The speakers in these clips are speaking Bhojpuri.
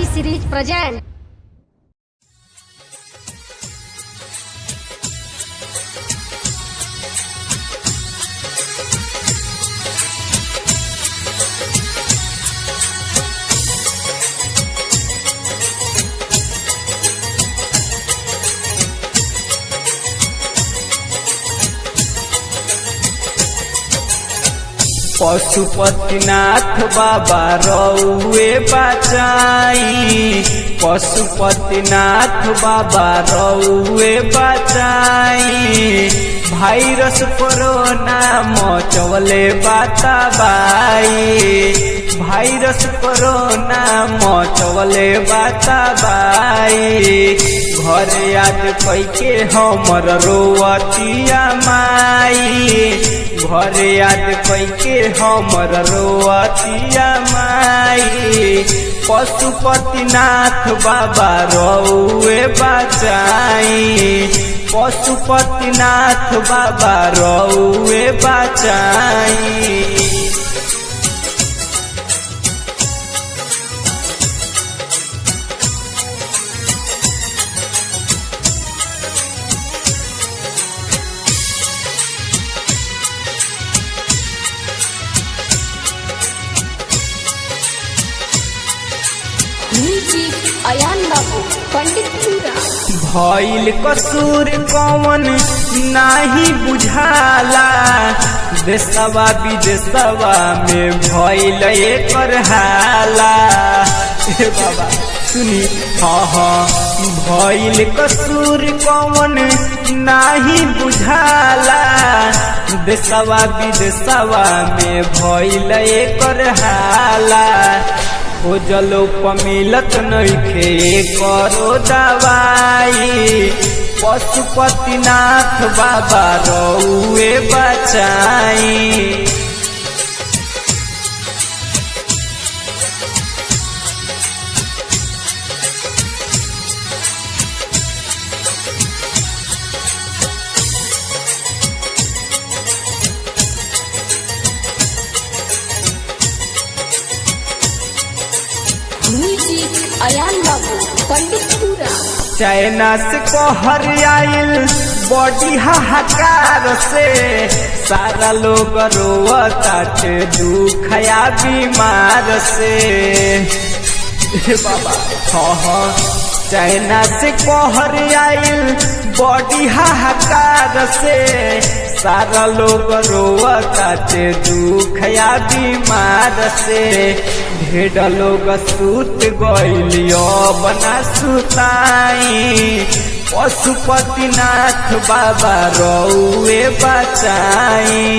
T series present. पशुपतिनाथ बाबा रौए बचाई पशुपतिनाथ बाबा रौए बचाई भाइरस कोरोना मचवले बाताबाई भाइरस कोरोना मचवले बाताबाई घर याद कैके हमर रोअतिया माई घर याद कैके हमर रोअतिया माई पशुपतिनाथ बाबा रौए बचाई पशुपतिनाथ बाबा रौए बचाई Music Ayan Babu, Pandit Pura. भइल कसूर कौन नाही बुझाला देशवा विदेशवा में भइल एकर हाला ए बाबा सुनी हाँ हाँ भइल कसूर कौन नाही बुझाला देशवा विदेशवा में भइल एकर हाला ओ जलो मिलत नइखे करो दवाई पशुपतिनाथ बाबा रौए बचाई Music Ayan Babu, Pandit Pura. China से कहर आइल बॉडी हाहाकार से सारा लोग रोवताटे दुखया बीमार से ए बाबा हाँ हाँ चाइना से कहर आइल बॉडी हाहाकार से सारा लोग रोवताटे दुखया बीमार से ढेर लोग सूत गइलियो बना सुताई पशुपतिनाथ बाबा रौए बचाई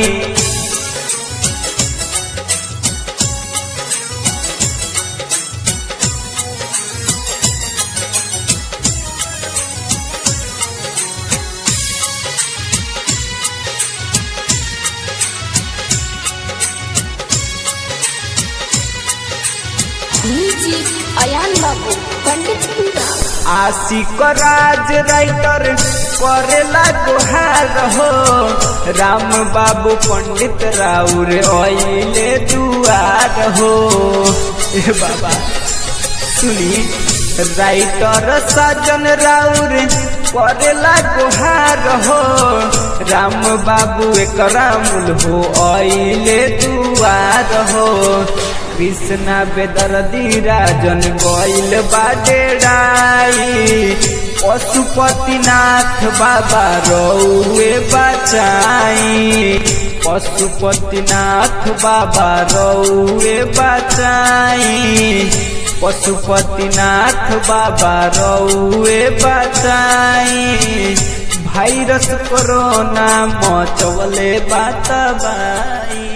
Music Ayan Babu, Pandit Pura. आशिक राज राइटर करेला गुहार हो राम बाबू पंडित राउर अइले दुआर हो ए बाबा सुनी राइटर सजन राउर करेला गुहार हो राम बाबू एक रामुल हो अइले दुआर हो कृष्णा बेदर्दी राजन गइल बाडेराई पशुपतिनाथ बाबा रौए बचाई पशुपतिनाथ बाबा रौए बचाई पशुपतिनाथ बाबा रौए बचाई भाइरस कोरोना मचवले बातबाई